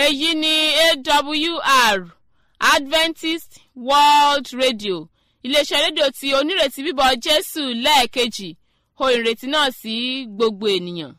èyí ni awr adventist world radio iléeṣẹ́ rédíò tí onírètí bíbọ̀ jésù lẹ́ẹ̀kejì ohun ìrètí náà sí gbogbo ènìyàn.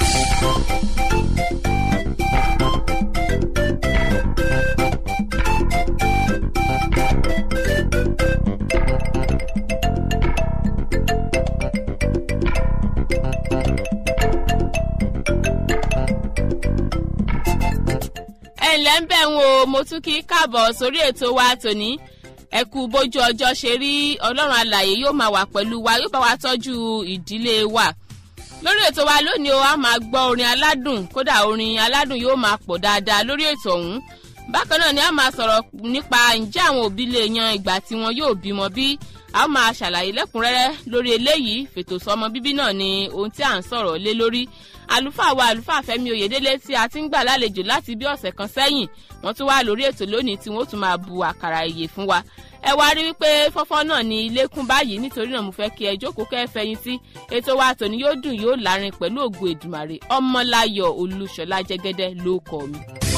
ẹ ǹlẹ́ ń bẹ̀ ń wo mo tún kí káàbọ̀ sórí ètò wa tòní ẹ kú bójú ọjọ́ ṣe rí ọlọ́run alàyè yóò máa wà pẹ̀lú wa yóò bá wa tọ́jú ìdílé wa lórí ètò wa lónìí o a máa gbọ́ orin aládùn kódà orin aládùn yóò máa pọ̀ dáadáa lórí ètò ọ̀hún bákan náà ni a máa sọ̀rọ̀ nípa ǹjẹ́ àwọn òbí lè yan ìgbà tí wọn yóò bímọ bí a ó máa ṣàlàyé lẹ́kùnrẹ́rẹ́ lórí eléyìí fètò sọmọ bíbí náà ni ohun tí à ń sọ̀rọ̀ lé lórí àlùfáà wa àlùfáà fẹ́mi oyèdélé tí a ti ń gbà lálejò láti bí ọ̀sẹ̀ kan sẹ́yìn wọ́n tún wá lórí ètò lónìí tí wọ́n tún máa bu àkàrà ìyè fún wa ẹ wá rí wípé fọ́fọ́ náà ní ilé kún báyìí nítorí náà mo fẹ́ kí ẹ jókòó kẹ́ ẹ fẹ̀yìn tí ètò wa tòní yóò dùn yóò lárin pẹ̀lú ògo èdùmàrè ọmọláyọ̀ olùṣọ́lá jẹ́gẹ́dẹ́ ló kọ́ mi.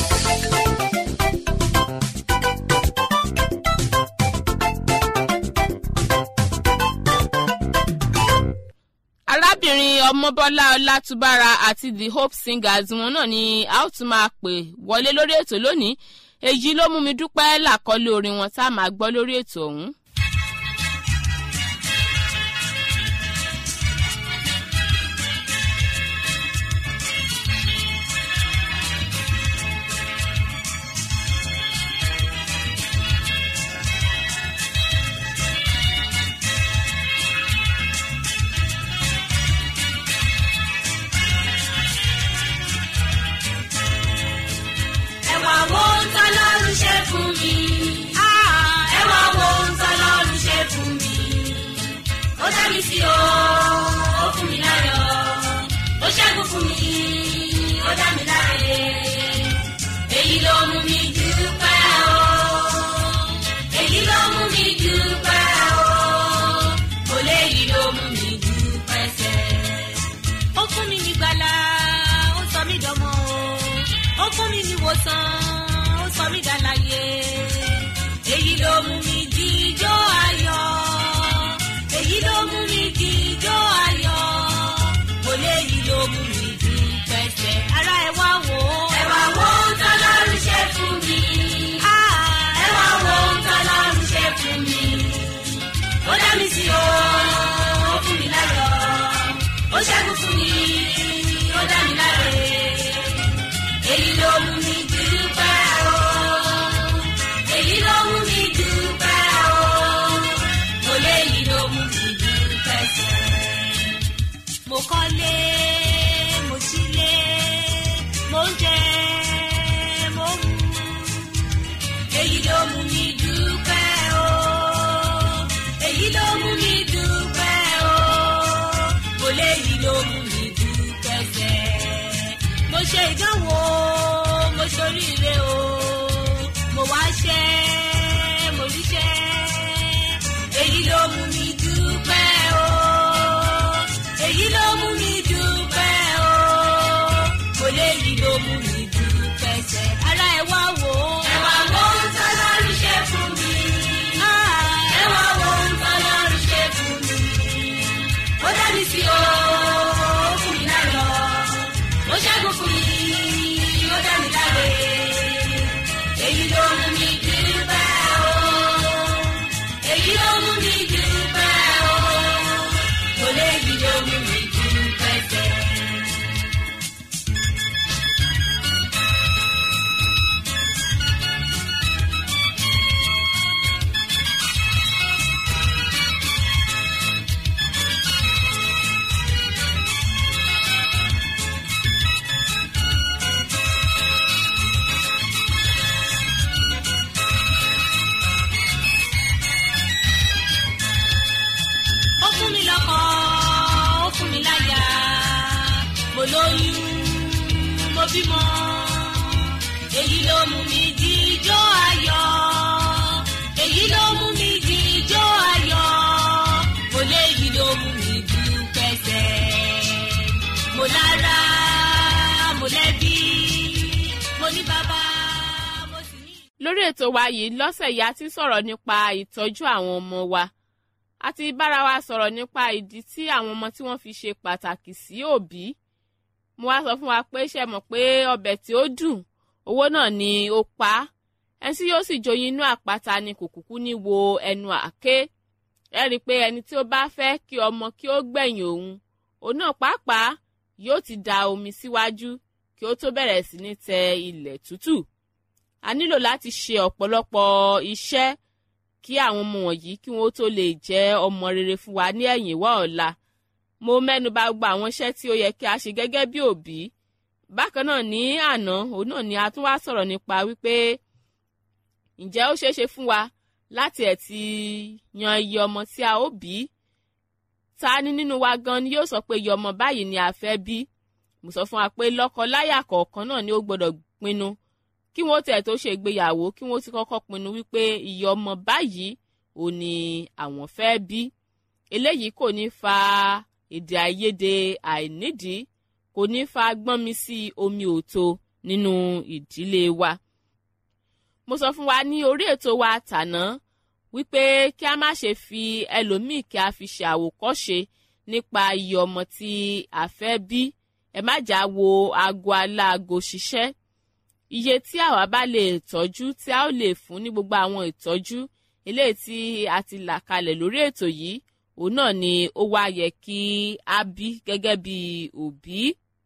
arábìnrin ọmọbọlá ọlátúbára àti the hope singers wọn náà ni a ó tún máa pè wọlé lórí ètò lónìí èyí ló mú mi dúpẹ́ làkọ́lé orin wọn tá a máa gbọ́ lórí ètò ọ̀hún. ẹwà wo ń tọ́lọ́run ṣe fún mi. ẹwà wo ń tọ́lọ́run ṣe fún mi. ó dá mi sí o ó fún mi láyọ̀ ó ṣẹ́gun fún mi ó dá mi láre. èyí ló mú mi dúpẹ́ o. èyí ló mú mi dúpẹ́ o. kò léyìí ló mú mi dúpẹ́ sẹ́. ó fún mi ní gbàlà ó sọ mí dọ́mọ o ó fún mi ní wòsàn ó sọ mí dàlàyé èyí ló mú mi jíjó ayọ̀ èyí ló mú mi jíjó ayọ̀ kò léyìí ló mú mi jí pẹ́sẹ̀ ara ẹ wá wò ó. ẹ wá wo ohun tọ́lọ́run ṣe fún mi. ẹ wá wo ohun tọ́lọ́run ṣe fún mi. ó dá mi sí o ó fún mi láyọ̀ ó ṣẹ́gun fún mi ó dá mi láre èyí ló mú mi dúpẹ́ o èyí ló mú mi dúpẹ́ o mo léyìí ló mú mi dúpẹ́ sẹ́. mo kọ́lé mo sílé mo ń jẹ mo ń mu èyí ló mú mi dúpẹ́ o èyí ló mú mi dúpẹ́ o mo léyìí ló mú mi dúpẹ́ sẹ́ mo ṣe ìdánwò mo ṣoríire o mo wá ṣẹ́ mo ríṣẹ́ èyí ló mú mi dúpẹ́ o èyí ló mú mi dúpẹ́ o mo léyìí ló mú mi dúpẹ́ sẹ́ ara ẹ wá wò ó. ẹ wá wo ohun tọ́lọ́run ṣe fún mi. ẹ wá wo ohun tọ́lọ́run ṣe fún mi. ó dá mi sí o ó fún mi láyọ̀ ó ṣẹ́gun fún mi ó dá mi láre èyí ló mú mi dúpẹ́ o èyí ló mú mi dúpẹ́ o kò léyìí ló mú mi dúpẹ́ sẹ́. ó fún mi lọ́kọ ó fún mi láyà mo lóyún mo bímọ èyí ló mú mi jíjó ayọ̀ èyí ló mú mi jíjó ayọ̀ mo léyìí ló mú mi dúpẹ́ sẹ́ mo lára mo lẹ́bí mo ní bàbá. lórí ètò wa yìí lọ́sẹ̀ yìí a ti sọ̀rọ̀ nípa ìtọ́jú àwọn ọmọ wa a ti bára wa sọ̀rọ̀ nípa ìdí tí àwọn ọmọ tí wọ́n fi ṣe pàtàkì sí òbí mo wá sọ fún wa pé ṣe mọ̀ pé ọbẹ̀ tí ó dùn owó náà ni ó pa á ẹni tí yóò sì joyin inú àpáta ni kò kúkú ní wo ẹnu àké ẹ rí i pé ẹni tí ó bá fẹ́ kí ọmọ kí ó gbẹ̀yìn òun òun náà pàápàá yóò ti da omi síwájú kí ó tó bẹ̀rẹ̀ sí ní tẹ ilẹ̀ tútù a nílò láti ṣe ọ̀pọ̀lọpọ̀ iṣẹ́ kí àwọn ọmọ wọ̀nyí kí wọ́n tó lè jẹ́ ọmọ rere fún wa ní ẹ̀yìn wá ọ̀la mo mẹ́nu bà gbogbo àwọn iṣẹ́ tí ó yẹ kí a ṣe gẹ́gẹ́ bí òbí bákan náà ní àná òun náà ni a tún wá sọ̀rọ̀ nípa wípé ǹjẹ́ ó ṣeé ṣe fún wa láti ẹ̀ ti yan iye ọmọ tí a ó bí ta ni nínú wa gan ni yóò sọ pé iye ọmọ báyìí ni a fẹ́ bí mo sọ fún wa pé lọ́kọ-láyà kọ̀ọ̀kan náà ni ó gbọ́dọ̀ pinnu kí wọ́n tẹ̀ tó ṣe ìgbéyàwó kí wọ́n ti kọ́kọ́ pinnu wípé iye ọmọ báyìí ò ní àwọn fẹ́ bí eléyìí kò ní fa èdè àìyedè àìnídìí kò ní fa gbọ́n mi sí omi òtó nínú ìdílé wa mo sọ fún wa ní orí ètò wa tàná wípé kí a má ṣe fi ẹlòmíì kí a fi ṣe àwòkọ́ṣe nípa iye ọmọ tí a fẹ́ bí ẹ má jà wo aago aláago ṣiṣẹ́ iye tí àwa bá lè tọ́jú tí a ó lè fún ní gbogbo àwọn ìtọ́jú eléyìí tí a ti là kalẹ̀ lórí ètò yìí òun náà ni ó wá yẹ kí a bí gẹ́gẹ́ bí òbí.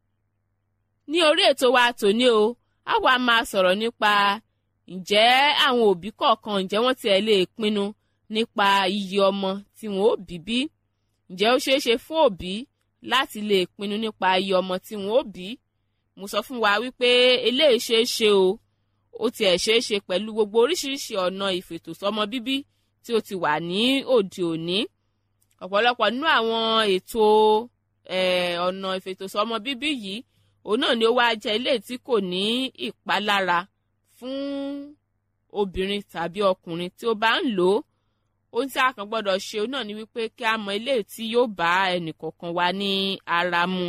ní orí ètò wa tòní o a wá máa sọ̀rọ̀ nípa ǹjẹ́ àwọn òbí kọ̀ọ̀kan ǹjẹ́ wọ́n tiẹ̀ lè pinnu nípa iye ọmọ tí wọ́n ó bí bí ǹjẹ́ ó ṣeé ṣe fún òbí láti lè pinnu nípa iye ọmọ tí wọ́n ó bí mo sọ fún wa wípé eléyìí ṣeé ṣe o ó tiẹ̀ ṣeé ṣe pẹ̀lú gbogbo oríṣiríṣi ọ̀nà ìfètòsọ́mọ bíbí tí ó ti wà ní òde òní ọ̀pọ̀lọpọ̀ nínú àwọn ètò ọ̀nà ìfètòsọ́mọ bíbí yìí òun náà ni ó wá jẹ́ ilé tí kò ní ìpalára fún obìnrin tàbí ọkùnrin tí ó bá ń lò ó ohun tí a kàn gbọ́dọ̀ ṣe òun náà ni wípé kí a mọ ilé tí yóò bá ẹnìkọ̀ọ̀kan wa ní ara mu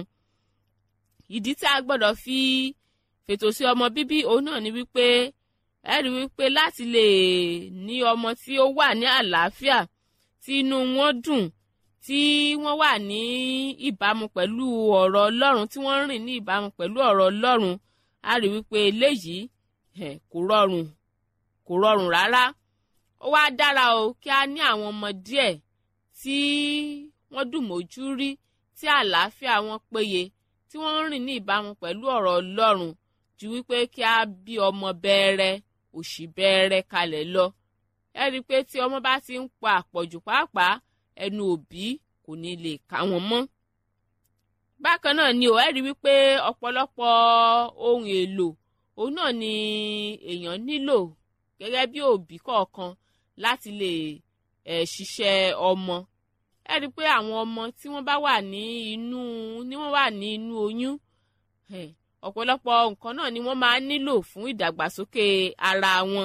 ìdí tí a gbọ́dọ̀ fi fètò sí ọmọ bíbí òun náà ni wípé ẹ rí wípé láti lè ní ọmọ tí ó wà ní àlàáfíà tí inú wọn dùn tí wọ́n wà ní ìbámu pẹ̀lú ọ̀rọ̀ Ọlọ́run tí wọ́n rìn ní ìbámu pẹ̀lú ọ̀rọ̀ Ọlọ́run a rí wípé eléyìí kò rọrùn kò rọrùn rárá ó wá dára o kí a ní àwọn ọmọ díẹ̀ tí wọ́n dùn mójú rí tí àlàáfíà wọn péye tí wọ́n ń rìn ní ìbámu pẹ̀lú ọ̀rọ̀ Ọlọ́run ju wípé kí a bí ọmọ bẹ́ẹ̀rẹ̀ òṣì bẹ́ẹ̀rẹ̀ kalẹ̀ lọ ẹ rí i pé tí ọmọ bá ti ń pa àpọ̀jù pàápàá ẹnu òbí kò ní lè ká wọn mọ́ bákan náà ni ò ẹ rí i wípé ọ̀pọ̀lọpọ̀ ohun èlò òun náà ni èèyàn nílò gẹ́gẹ́ bí òbí kọ̀ọ̀kan láti lè ẹ̀ ṣiṣẹ́ ọmọ ẹ rí i pé àwọn ọmọ tí wọ́n bá wà ní inú ní wọ́n wà ní inú oyún ọ̀pọ̀lọpọ̀ nǹkan náà ni wọ́n máa nílò fún ìdàgbàsókè ara wọn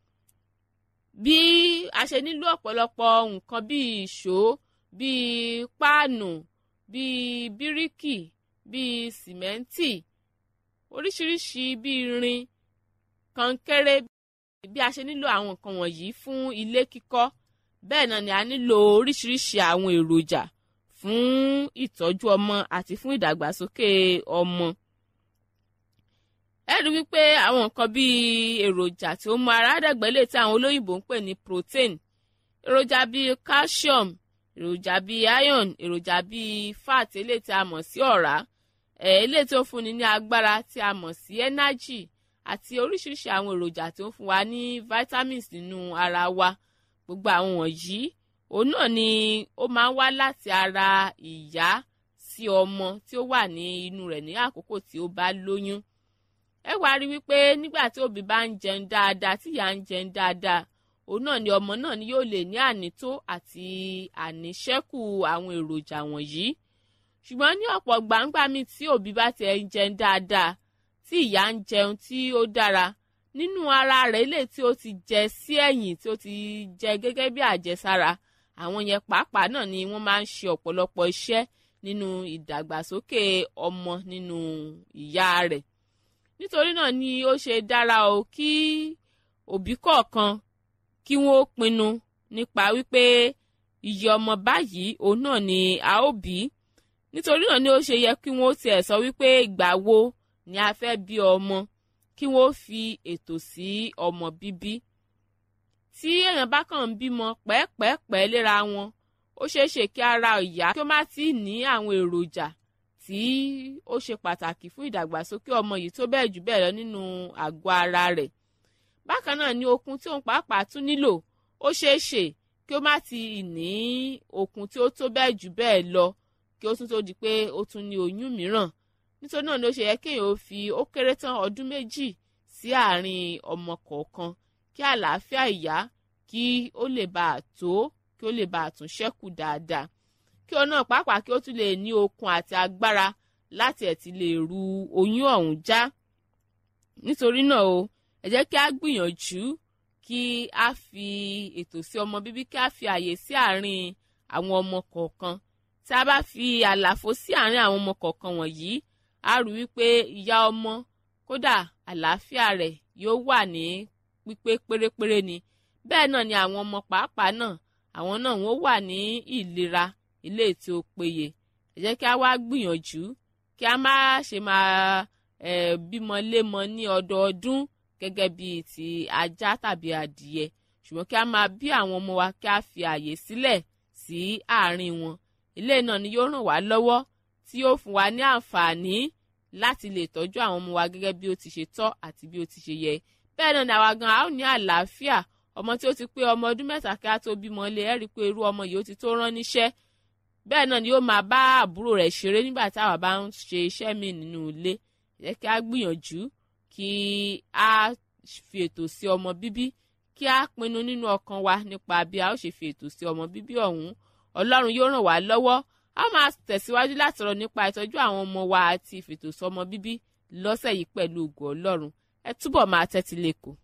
bí a ṣe nílò ọ̀pọ̀lọpọ̀ nǹkan bíi ìṣó bíi páànù bíi bíríkì bíi sìmẹ́ǹtì oríṣiríṣi bíi irin kọnkéré bí a ṣe nílò àwọn nǹkan wọ̀nyí fún ilé kíkọ́ bẹ́ẹ̀ náà ni a nílò oríṣiríṣi àwọn èròjà fún ìtọ́jú ọmọ àti fún ìdàgbàsókè ọmọ. ẹ rí wípé àwọn nǹkan bíi èròjà tí ó mú ara dàgbà lè tí àwọn olóyìnbó ń pè ní protein èròjà bíi calcium èròjà bíi iron èròjà bíi fat eléyìí tí a mọ̀ sí ọ̀rá eléyìí tí ó fúnni ní agbára tí a mọ̀ sí energy àti oríṣiríṣi àwọn èròjà tí ó ń fún wa ní vitamins nínú ara wa gbogbo àwọn wọ̀nyí òun náà ni ó máa ń wá láti ara ìyá sí ọmọ tí ó wà ní inú rẹ̀ ní àkókò tí ó bá lóyún ẹ wá rí wípé nígbà tí òbí bá ń jẹun dáadáa tí ìyá ń jẹun dáadáa òun náà ni ọmọ náà ni yóò lè ní ànító àti àníṣẹ́kù àwọn èròjà wọ̀nyí ṣùgbọ́n ní ọ̀pọ̀ gbàǹgbà mi tí òbí bá tiẹ̀ ń jẹun dáadáa tí ìyá ń jẹun tí ó dára nínú ara rẹ̀ lè tí ó ti jẹ sí ẹ̀yìn tí ó ti jẹ gẹ́gẹ́ bí àjẹsára àwọn yẹn pàápàá náà ni wọ́n máa ń ṣe ọ̀pọ̀lọpọ̀ iṣẹ́ nínú ìdàgbàsókè ọmọ nínú ìyá rẹ̀ nítorí náà ni ó ṣe dára o kí òbí kọ̀ọ̀kan kí wọ́n pinnu nípa wípé iye ọmọ báyìí òun náà ni a ó bí nítorí náà ni ó ṣe yẹ kí wọ́n tiẹ̀ sọ wípé ìgbà wo ni a fẹ́ bí ọmọ kí wọ́n fi ètò sí ọmọ bíbí tí èèyàn bá kàn ń bímọ pẹ́ẹ́pẹ́ẹ́pẹ́ léra wọn ó ṣeé ṣe kí ara ìyá kí ó má tí ì ní àwọn èròjà tí ó ṣe pàtàkì fún ìdàgbàsókè ọmọ yìí tó bẹ́ẹ̀ jù bẹ́ẹ̀ lọ nínú àgọ́ ara rẹ̀ bákan náà ni okun tí òun pàápàá tún nílò ó ṣeé ṣe kí ó má ti ní okun tí ó tó bẹ́ẹ̀ jù bẹ́ẹ̀ lọ kí ó tún tó di pé ó tún ní oyún mìíràn nítorí náà ni ó ṣe yẹ kéèyàn ó fi ó kéré tán ọdún méjì sí àárín ọmọ kọ̀ọ̀kan kí àlàáfíà ìyá kí ó lè bá a tó kí ó lè bá a tún ṣẹ́kù dáadáa kí ọ náà pàápàá kí ó tún lè ní okun àti agbára láti ẹ̀ ti lè ru oyún ọ̀hún já nítorí náà o ẹ jẹ́ kí a gbìyànjú kí a fi ètò sí ọmọ bíbí kí a fi àyè sí àárín àwọn ọmọ kọ̀ọ̀kan tí a bá fi àlàfo sí àárín àwọn ọmọ kọ̀ọ̀kan wọ̀nyí a rí wípé ìyá ọmọ kódà àlàáfíà rẹ̀ yóò wà ní pípé pérépéré ni bẹ́ẹ̀ náà ni àwọn ọmọ pàápàá náà àwọn náà wọ́n wà ní ìlera ilé tí ó péye ẹ jẹ́ kí a wá gbìyànjú kí a má ṣe máa eh, bímọ lémọ ní ọdọọdún gẹ́gẹ́ bíi ti ajá tàbí adìyẹ ṣùgbọ́n kí a máa bí àwọn ọmọ wa kí a fi àyè sílẹ̀ sí àárín wọn ilé náà ni yóò ràn wá lọ́wọ́ tí yóò fún wa ní àǹfààní láti lè tọ́jú àwọn ọmọ wa gẹ́gẹ́ bí ó ti ṣe tọ́ àti bí ó ti ṣe yẹ bẹ́ẹ̀ náà ni àwa gan a ó ní àlàáfíà ọmọ tí ó ti pé ọmọ ọdún mẹ́ta kí a tó bímọ lé ẹ́ rí i pé irú ọmọ yìí ó ti tó rán níṣẹ́ bẹ́ẹ̀ náà ni yóò máa bá àbúrò rẹ̀ ṣeré nígbà táwa bá ń ṣe iṣẹ́ mi nínú ilé jẹ́ kí a gbìyànjú kí a fi ètò sí ọmọ bíbí kí a pinnu nínú ọkàn wa nípa bí a ó ṣe fi ètò sí ọmọ bíbí ọ̀hún ọlọ́run yóò ràn wá lọ́wọ́ a máa tẹ̀síwájú láti rọ̀ nípa ìtọ́jú àwọn ọmọ wa àti ìfètò sọmọ bíbí lọ́sẹ̀ yìí pẹ̀lú ògo ọlọ́run ẹ túbọ̀ máa tẹ́tí lẹ́kọ̀ọ́.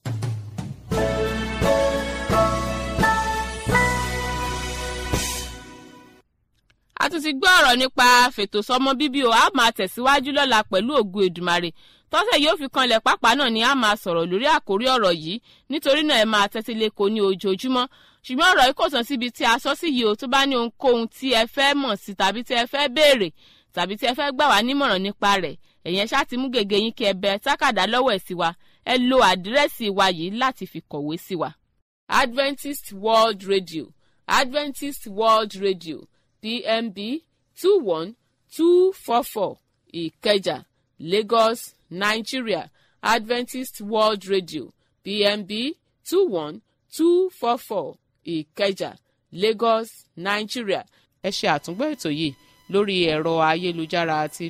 a tún ti gbọ́ ọ̀rọ̀ nípa fètò sọmọ bíbí o a máa tẹ̀síwájú lọ́la pẹ̀lú ògo èdùmarè tọ́sẹ̀ yóò fi kanlẹ̀ pápá náà ni a máa sọ̀rọ̀ lórí àkórí ọ̀rọ̀ yìí nítorí náà ẹ máa tẹ́tí lẹ́kọ̀ọ́ ní ojoojúmọ́ ṣùgbọ́n ọ̀rọ̀ yìí kò tán síbi tí a sọ sí yìí o tó bá ní ohunkóhun tí ẹ fẹ́ mọ̀ sí tàbí tí ẹ fẹ́ béèrè tàbí tí ẹ fẹ́ gbà wá nímọ̀ràn nípa rẹ̀ ẹ̀yẹn ṣáà ti mú gègé yín kí ẹ bẹ tákàdá lọ́wọ́ ẹ̀ sí wa ẹ lo àdírẹ́sì wa yìí láti fi kọ̀wé sí wa. Adventist World Radio Adventist World Radio PMB two one two four four Ìkẹjà Lagos Nigeria Adventist World Radio PMB two one two four four Ìkẹjà Lagos Nigeria. ẹ ṣe àtúngbọ́ ètò yìí lórí ẹ̀rọ ayélujára àti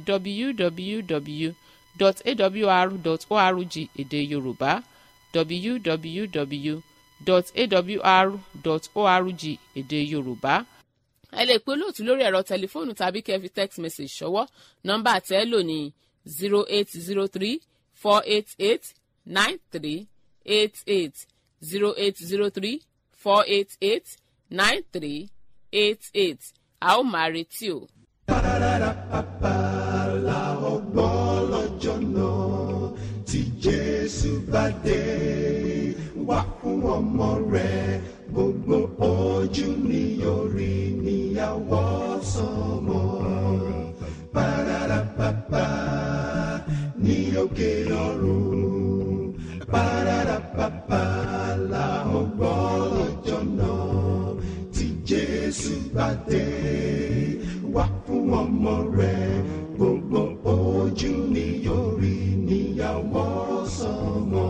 www.awr.org èdè Yorùbá www.awr.org èdè Yorùbá ẹ lè pe olóòtú lórí ẹ̀rọ tẹlifóònù tàbí kẹ́ fi text message ṣọwọ́ nọ́mbà tẹ́ ẹ lò ní zero eight zero three four eight eight nine three eight eight zero eight zero three four eight eight nine three eight eight a ó máa retí o. la ọgbọ́n lọ́jọ́ náà tí Jésù bá dé wá fún ọmọ rẹ̀ gbogbo ojú ni yóò rí níyàwó sọmọ. Pararapapa ní òkè ọ̀run. Pararapapa la ọgbọ́n lọ́jọ́ náà tí Jésù bá dé wá fún ọmọ rẹ̀ gbogbo ojú ni yóò rí níyàwó sọmọ.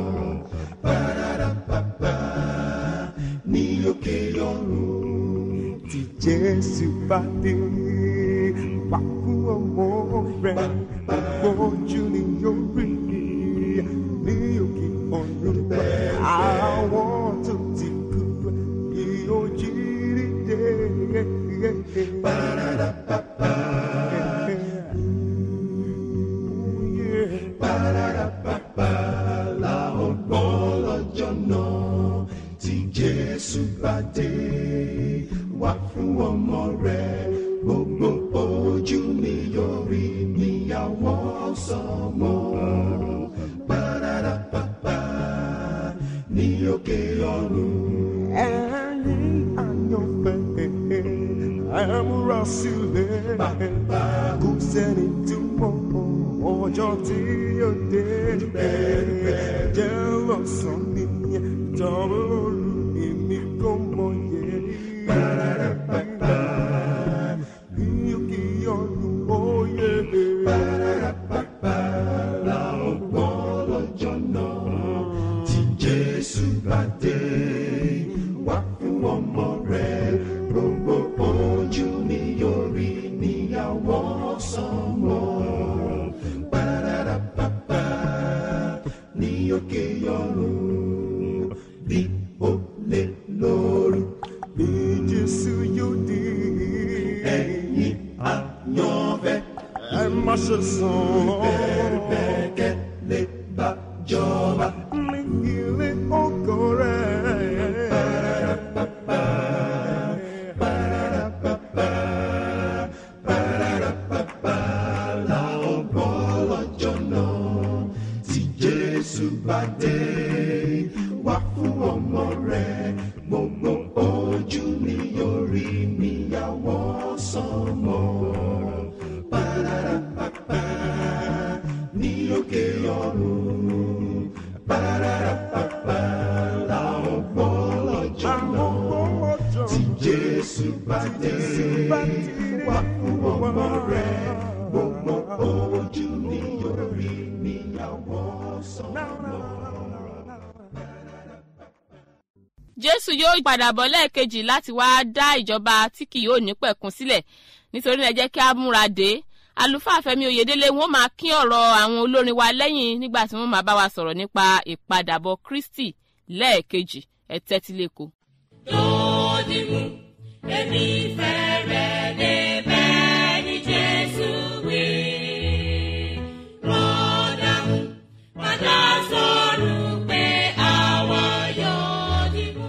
Pararapapa ní òkè ọ̀run tí Jésù bá dé wá fún ọmọ rẹ̀ gbogbo ojú ni yóò rí ní òkè ọ̀run àwọn tó ti kú yóò jí dìde. Pararapapa. Pararapapa la ọgbọ́n lọ́jọ́ náà tí Jésù bá dé wá fún ọmọ rẹ̀ gbogbo ojú ni yóò rí níyàwó sọmọ. Pararapapa ní òkè ọ̀run. ẹ̀yin àyànfẹ́ ẹ múra sílẹ̀ kò sẹ́ni tí mọ̀ ọjọ́ tí yóò dé jẹ́ lọ́sàn-án ní ìjọba olú èmi kò mọ̀ yẹ. ní òkè ọ̀run ó yẹ. la ó gbọ́ lọ́jọ́ náà tí Jésù bá dé wá fún ọmọ rẹ̀ gbogbo ojú ni yóò rí níyàwó sọmọ. Pàràràpàpà ní òkè ọ̀run bí ó lè lóru bí jésù yóò dé. ẹ̀yin àyànfẹ́ ẹ má ṣe sàn. bẹ́ẹ̀ lè bá jọba. ní ilé ọkọ rẹ̀. la ó gbọ́ lọ́jọ́ náà tí Jésù bá dé wá fún ọmọ rẹ̀ gbogbo ojú ni yóò rí níyàwó sọmọ. Pàràràpàpà ní òkè ọ̀run. Pàràràpàpà la ó gbọ́ lọ́jọ́ náà tí Jésù bá dé wá fún ọmọ rẹ̀ gbogbo ojú ni yóò rí níyàwó sọmọ. jésù yóò padà bọ̀ lẹ́ẹ̀kejì láti wá dá ìjọba tí kì yóò ní pẹ̀kun sílẹ̀ nítorí náà ẹ jẹ́ kí a múra dé àlùfáà fẹ́mi oyèdélé wọn máa kín ọ̀rọ̀ àwọn olórin wa lẹ́yìn nígbà tí wọ́n máa bá wa sọ̀rọ̀ nípa ìpadàbọ̀ kristi lẹ́ẹ̀kejì ẹ tẹ́tí lẹ́kọ̀ọ́. lódìmú èmi fẹ́rẹ̀ débẹ̀ ní jésù wí. rọ́dàmú padà sọ̀rọ̀ pé àwa yóò dìbò.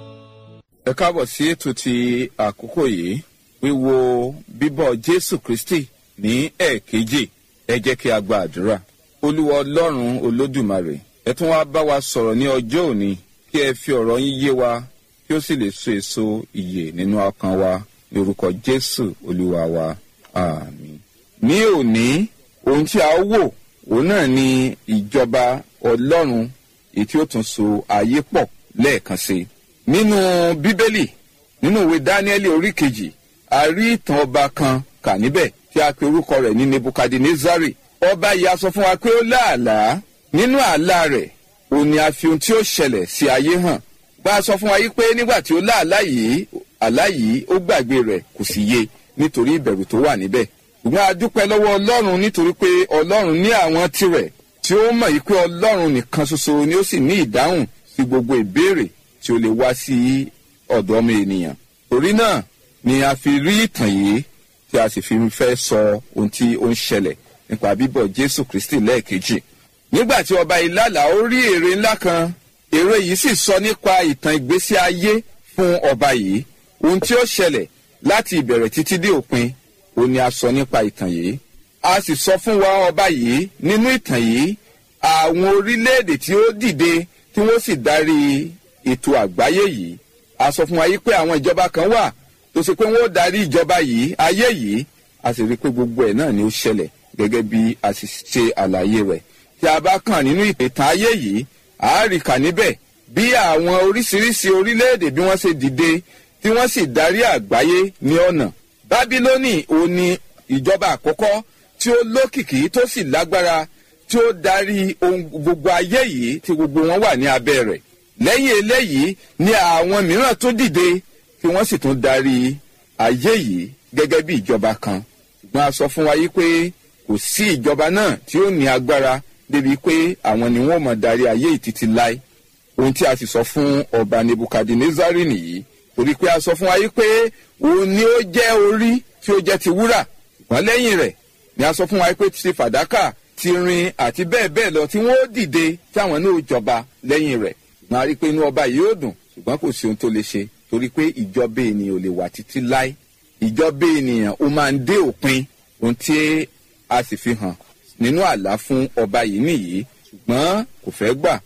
ẹ káàbọ̀ sí ètò ti àkókò yìí wíwo bíbọ̀ jésù kristi ní ẹ̀ẹ̀kejì ẹ jẹ́ kí a gba àdúrà olúwa ọlọ́run olódùmarè ẹ tún wá bá wa sọ̀rọ̀ ní ọjọ́ òní kí ẹ fi ọ̀rọ̀ yín yé wa kí ó sì lè so èso ìyè nínú ọkàn wa ní orúkọ jésù olúwa wa àmín. ní òní ohun tí a ó wò òun náà ni ìjọba ọlọ́run èyí tí ó tún so ayé pọ̀ lẹ́ẹ̀kan sí i nínú bíbélì nínú ìwé dáníẹ́lì orí kejì a rí ìtàn ọba kan kà níbẹ̀ tí a pe orúkọ rẹ̀ ní nebukadnezari ọba yìí a sọ fún wa pé ó láàlá nínú àlá rẹ̀ òun ni a fi ohun tí ó ṣẹlẹ̀ sí ayé hàn bá a sọ fún wa yìí pé nígbà tí ó láàlá yìí àlá yìí ó gbàgbé rẹ̀ kò sì yé nítorí ìbẹ̀rù tó wà níbẹ̀ ṣùgbọ́n a dúpẹ́ lọ́wọ́ ọlọ́run nítorí pé ọlọ́run ní àwọn tirẹ̀ tí ó mọ̀ yìí pé ọlọ́run nìkan ṣoṣo ni ó sì ní ìdáhùn sí gbogbo ìbéèrè tí ó lè wá sí ọ̀dọ̀ ọmọ ènìyàn. torí náà ni a fi rí ìtàn yìí tí a sì fi fẹ́ sọ ohun tí ó ń ṣẹlẹ̀ nípa bíbọ̀ jésù kristi lẹ́ẹ̀kejì. nígbà tí ọba ìlàlà ó rí èrè ńlá kan èrè yìí sì sọ nípa ìtàn ìgbésí ayé fún ọba yìí ohun tí ó ṣẹlẹ̀ láti ìbẹ̀rẹ̀ títí dé òpin ó ní a sọ nípa ìtàn yìí a sì sọ fún wa ọba yìí nínú ìtàn yìí àwọn orílẹ̀-èdè tí ó dìde tí wọ́n sì darí ètò àgbáyé yìí a sọ fún wa yìí pé àwọn ìjọba kan wà tó ṣe pé wọ́n ó darí ìjọba yìí ayé yìí a sì rí i pé gbogbo ẹ̀ náà ni ó ṣẹlẹ̀ gẹ́gẹ́ bí a sì ṣe àlàyé rẹ̀ tí a bá kàn nínú ìtàn ayé yìí a rí kà níbẹ̀ bí àwọn oríṣiríṣi orílẹ̀-èdè bí wọ́n ṣe dìde tí wọ́n sì darí àgbáyé ní ọ̀nà bábílónì ò ní ìjọba àkọ́kọ́ tí ó lókìkí tó sì lágbára tí ó darí ohun gbogbo ayé yìí tí gbogbo wọn wà ní abẹ́ rẹ̀ lẹ́yìn eléyìí ni àwọn mìíràn tó dìde tí wọ́n sì tún darí ayé yìí gẹ́gẹ́ bí ìjọba kan ṣùgbọ́n a sọ fún wa yìí pé kò sí ìjọba náà tí ó ní agbára débi pé àwọn ni wọ́n mọ̀ darí ayé yìí títí láé ohun tí a sì sọ fún ọba nebukadnezari nìyí torí pé a sọ fún wa yìí pé òun ni ó jẹ́ orí tí ó jẹ́ ti wúrà ṣùgbọ́n lẹ́yìn rẹ̀ ni a sọ fún wa yìí pé ti fàdákà ti rin àti bẹ́ẹ̀ bẹ́ẹ̀ lọ tí wọ́n ó dìde tí àwọn náà ó jọba lẹ́yìn rẹ̀ ṣùgbọ́n a rí i pé inú ọba yìí ó dùn ṣùgbọ́n kò sí ohun tó lè ṣe torí pé ìjọba ènìyàn ò lè wà títí láé ìjọba ènìyàn ó máa ń dé òpin ohun tí a sì fi hàn nínú àlá fún ọba yìí nìyí ṣùgbọ́n kò fẹ́ gbà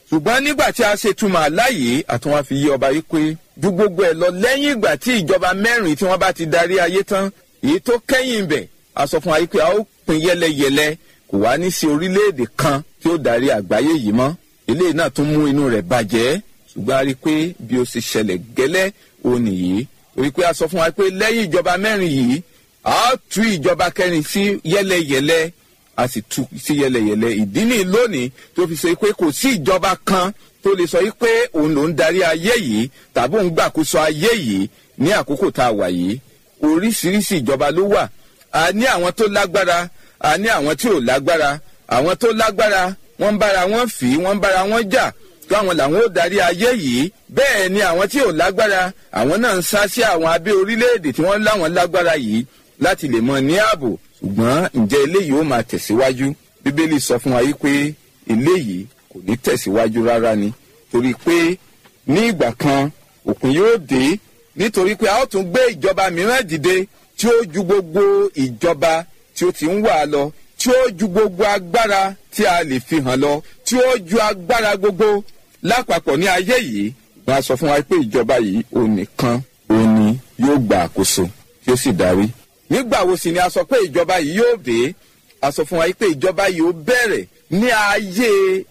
ṣùgbọ́n nígbà tí a ṣe túmọ̀ aláyè àtúnwá fi yí ọba yìí pé ju gbogbo ẹ̀ lọ lẹ́yìn ìgbà tí ìjọba mẹ́rin tí wọ́n bá ti darí ayé tán èyí tó kẹ́yìn bẹ̀ a sọ fún wa yìí pé a ó pin yẹ́lẹyẹ̀lẹ kò wá ní sí orílẹ̀-èdè kan tí ó darí àgbáyé yìí mọ́ eléyìí náà tún mú inú rẹ̀ bàjẹ́ ṣùgbọ́n a rí i pé bí ó ṣe ṣẹlẹ̀ gẹ́lẹ́ òun nìyí orí pé a sọ fún wa pé lẹ́yìn ìjọba mẹ́rin yìí a ó tú ìjọba kẹrin sí yẹ́lẹyẹ̀lẹ a sì tú sí yẹ́lẹyẹ̀lẹ ìdí nìyí lónìí tó fi ṣe pé kò sí ìjọba kan tó lè sọ pé òun ló ń darí ayé yìí tàbí òun gbàkóso ayé yìí ní àkókò tá a wà yìí oríṣiríṣi ìjọba ló wà a ní àwọn tó lágbára a ní àwọn tí ò lágbára àwọn tó lágbára wọ́n ń bára wọn fì í wọ́n ń bára wọn jà káwọn làwọn ó darí ayé yìí bẹ́ẹ̀ ni àwọn tí ò lágbára àwọn náà ń sá sí àwọn abẹ́ orílẹ̀-èdè tí wọ́n láwọn lágbára yìí láti lè mọ ní ààbò ṣùgbọ́n ǹjẹ́ eléyìí ó máa tẹ̀síwájú bíbélì sọ fún wa yìí pé eléyìí kò ní tẹ̀síwájú rárá ni torí pé ní ìgbà kan òpin yóò dé nítorí pé a ó tún gbé ìjọba mìíràn dìde tí ó ju gbogbo ìjọba tí ó ti ń wà lọ tí ó ju gbogbo agbára tí a lè fi hàn lọ tí ó ju agbára gbogbo lápapọ̀ ní ayé yìí wọn a sọ fún wa pé ìjọba yìí òun nìkan òun ni yóò gba àkóso tí ó sì darí. nígbà wo sì ni a sọ pé ìjọba yìí yóò dé a sọ fún wa pé ìjọba yìí ó bẹ̀rẹ̀ ní ayé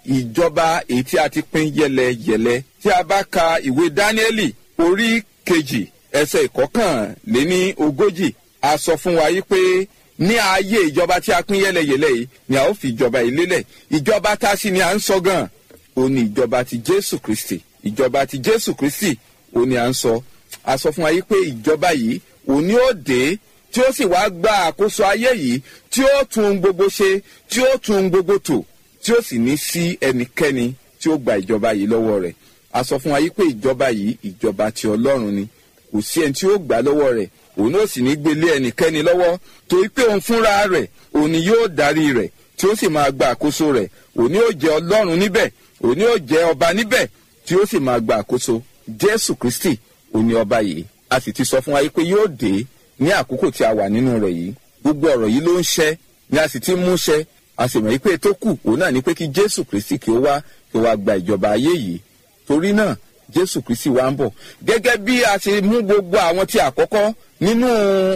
ìjọba èyí tí a ti pín yẹlẹyẹlẹ tí a bá ka ìwé dáníẹ́lì orí kejì ẹsẹ̀ ìkọkànléní ogójì a sọ fún wa pé ní ayé ìjọba tí a pín yẹlẹyẹlẹ yìí ni a ó fi ìjọba yìí lélẹ̀ ìjọba tá a sì ni à ń sọ gan òun ni ìjọba ti jésù kristi ìjọba ti jésù kristi òun ni à ń sọ a sọ fún wa yìí pé ìjọba yìí òun ni ó dé tí ó sì wáá gba àkóso ayé yìí tí ó tún gbogbo ṣe tí ó tún gbogbo tò tí ó sì ní sí ẹnikẹ́ni tí ó gba ìjọba yìí lọ́wọ́ rẹ̀ a sọ fún wa yìí pé ìjọba yìí ìjọba ti ọlọ́run ni kò sí ẹni tí ó gbà lọ́wọ́ rẹ̀ òun náà sì ní gbélé ẹnikẹ́ni lọ́wọ́ torí pé òun fúnra rẹ̀ òun ni yóò darí rẹ̀ tí ó sì máa gba àkóso rẹ̀ òun ni yóò jẹ́ ọlọ́run níbẹ̀ òun ni yóò jẹ́ ọba níbẹ̀ tí ó sì máa gba àkóso jésù kristi òun ni ọba yìí a sì ti sọ fún wa yìí pé yóò dé ní àkókò tí a wà nínú rẹ̀ yìí gbogbo ọ̀rọ̀ yìí ló ń ṣẹ́ ni a sì ti mú ṣẹ́ a sì mọ̀ yìí pé tó kù òun náà ni pé kí jésù kristi kí ó wá kí ó wá gba ìjọba ayé yìí torí náà jésù kristi wá ń bọ̀ gẹ́gẹ́ bí a ṣe mú gbogbo àwọn tí àkọ́kọ́ nínú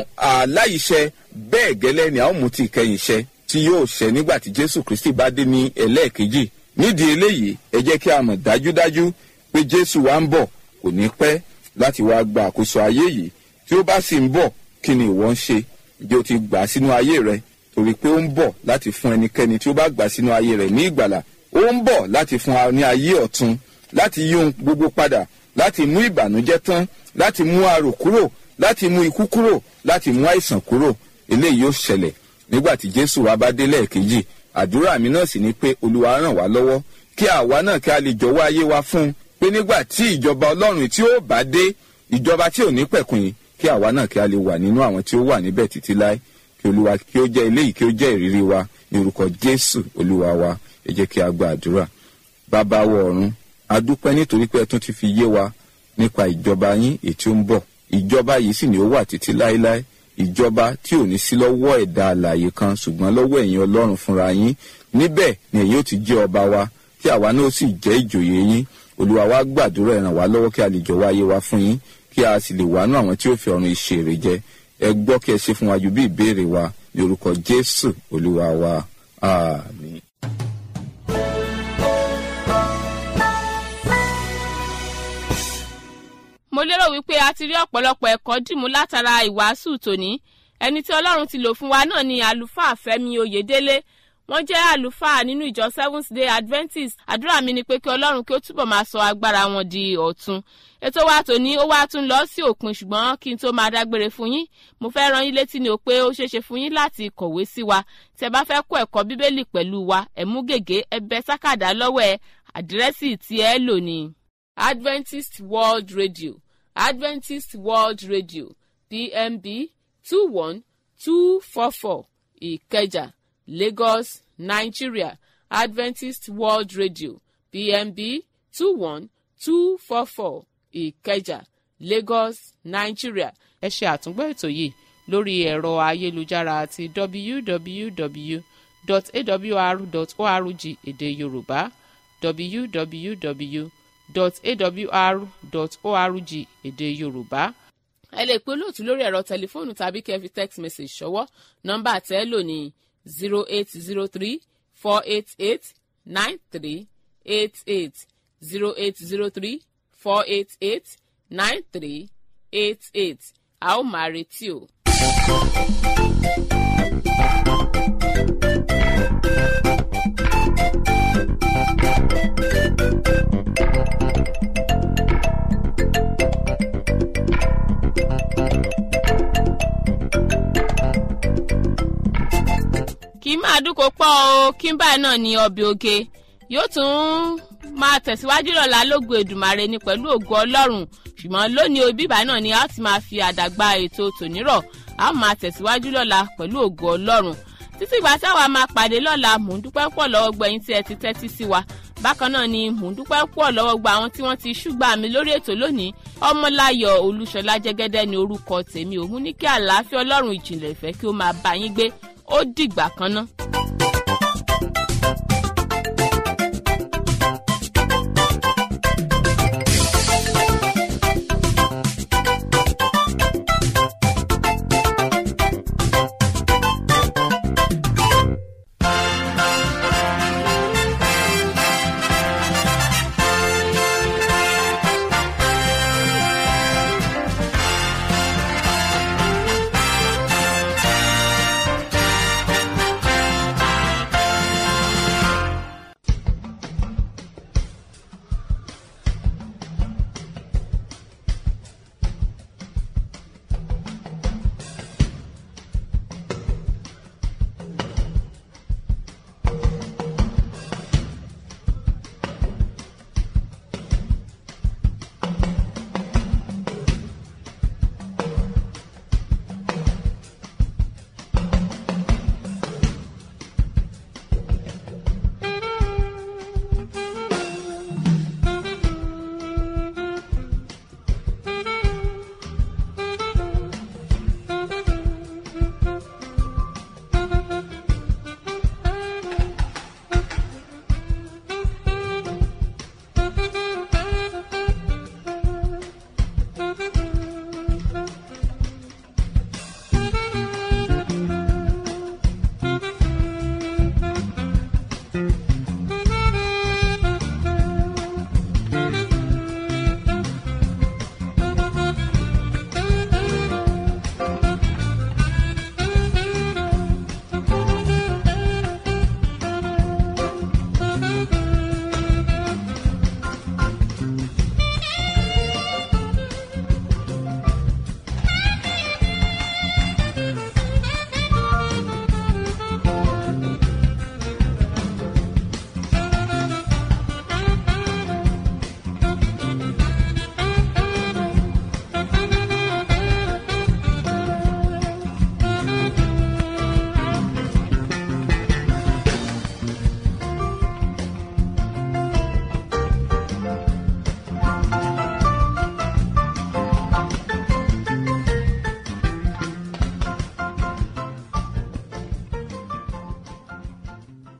àláìṣẹ bẹ́ẹ̀ gẹ́lẹ́ ni a ó mú ti ìkẹyìn ṣẹ tí yóò ṣẹ nígbà tí jésù kristi bá dé ní ẹlẹ́ẹ̀kejì nídìí eléyìí ẹ jẹ́ kí a mọ̀ dájúdájú pé jésù wá ń bọ̀ kò ní pẹ́ láti wá gba àkóso ayé yìí tí ó bá sì ń bọ̀ kí ni ìwọ ń ṣe ǹjẹ́ o ti gbà sínú ayé rẹ torí pé ó ń bọ̀ láti fún ẹnikẹ́ni tí ó bá gbà sínú ayé rẹ ní ìgbàlà ó ń bọ̀ láti fún wa ní ayé ọ̀tun láti yí ohun gbogbo padà láti mú ìbànújẹ́ tán láti mú arò kúrò láti mú ikú kúrò láti mú àìsàn kúrò eléyìí yóò ṣẹlẹ̀ nígbà tí jésù wa bá dé lẹ́ẹ̀kejì àdúrà mi náà sì ni pé olúwa ràn wá lọ́wọ́ kí àwa náà kí a lè jọ̀wọ́ ayé wa fún un pé nígbà tí ìjọba ọlọ́run tí ó bá dé ìjọba tí ò ní pẹ̀kun yìí kí àwa náà kí a lè wà nínú àwọn tí ó wà níbẹ̀ títí láé kí olúwa kí ó jẹ́ eléyìí kí ó jẹ́ ìrírí wa ní orúkọ jésù olúwa wa ẹ jẹ́ kí a gba àdúrà bàbá wọ ọ̀run adúpẹ́ nítorí pé ẹ tún ti fi yé wa nípa ìjọba yín èyí tí ó ń bọ̀ ìjọba yìí sì ni ó wà títí láéláé ìjọba tí ò ní sí lọ́wọ́ ẹ̀dá alààyè kan ṣùgbọ́n lọ́wọ́ ẹ̀yin ọlọ́run fúnra yín níbẹ̀ ni ẹ̀yin ó ti jẹ́ ọba wa tí àwa náà sì jẹ́ ìjòyè yín olúwa wa gbàdúrà ẹ ràn wá lọ́wọ́ kí a lè jọ̀wọ́ ayé wa fún yín kí a sì lè wà nú àwọn tí ó fi ọ̀run ìṣèrè jẹ ẹ gbọ́ kí ẹ ṣe fún wa ju bí ìbéèrè wa ní orúkọ jésù olúwa wa àmín. mo lérò wípé a ti rí ọ̀pọ̀lọpọ̀ ẹ̀kọ́ dìmú látara ìwàásù tòní ẹni tí ọlọ́run ti lò fún wa náà ni àlùfáà fẹ́mi oyèdélé wọ́n jẹ́ àlùfáà nínú ìjọ seventh day adventist àdúrà mi ni pé kí ọlọ́run kí ó túbọ̀ máa sọ agbára wọn di ọ̀tun ètò wa tòní ó wá tún lọ sí òpin ṣùgbọ́n kí n tó máa dágbére fún yín mo fẹ́ rán yín létí ni o pé ó ṣeéṣe fún yín láti kọ̀wé sí wa tí ẹ bá fẹ́ kó ẹ̀kọ́ bíbélì pẹ̀lú wa ẹ mú gègé ẹ bẹ sákàdá lọ́wọ́ ẹ àdírẹ́sì tí ẹ lò ní adventist world radio adventist world radio pmb two one two four four ìkẹjà lagos nigeria adventist world radio pmb two one two four four ìkẹjà lagos nigeria. ẹ ṣe àtúngbọ́ ètò yìí lórí ẹ̀rọ ayélujára àti www.awr.org èdè yorùbá www.awr.org èdè yorùbá ẹ lè pe olóòtú lórí ẹ̀rọ tẹlifóònù tàbí kẹ́ ẹ fi text message ṣọwọ́ nọ́mbà tẹ́ ẹ lò ní zero eight zero three four eight eight nine three eight eight zero eight zero three four eight eight nine three eight eight a ó máa retí o. kì í máa dúnkò pọ̀ o kí n báyìí náà ní ọbẹ̀ oge yóò tún máa tẹ̀síwájú lọ́la lógo èdùmàrè ni pẹ̀lú ògo ọlọ́run ṣùgbọ́n lónìí o bíbá náà ni a ti máa fi àdàgbà ètò tònírọ̀ a ó máa tẹ̀síwájú lọ́la pẹ̀lú ògo ọlọ́run títí ìgbà táwa máa pàdé lọ́la mò ń dúpẹ́ pọ̀ lọ́wọ́ gbẹ̀yìn tí ẹ ti tẹ́tí sí wa bákan náà ni mò ń dúpẹ́ pọ̀ lọ́wọ́ gba àwọn tí wọ́n ti ṣúgbà mi lórí ètò lónìí ọmọláyọ̀ olúṣọlá jẹ́gẹ́dẹ́ ni orúkọ tèmi òun ní kí àlàáfíà ọlọ́run ìjìnlẹ̀ ìfẹ́ kí ó máa bá yín gbé ó dìgbà kan náà.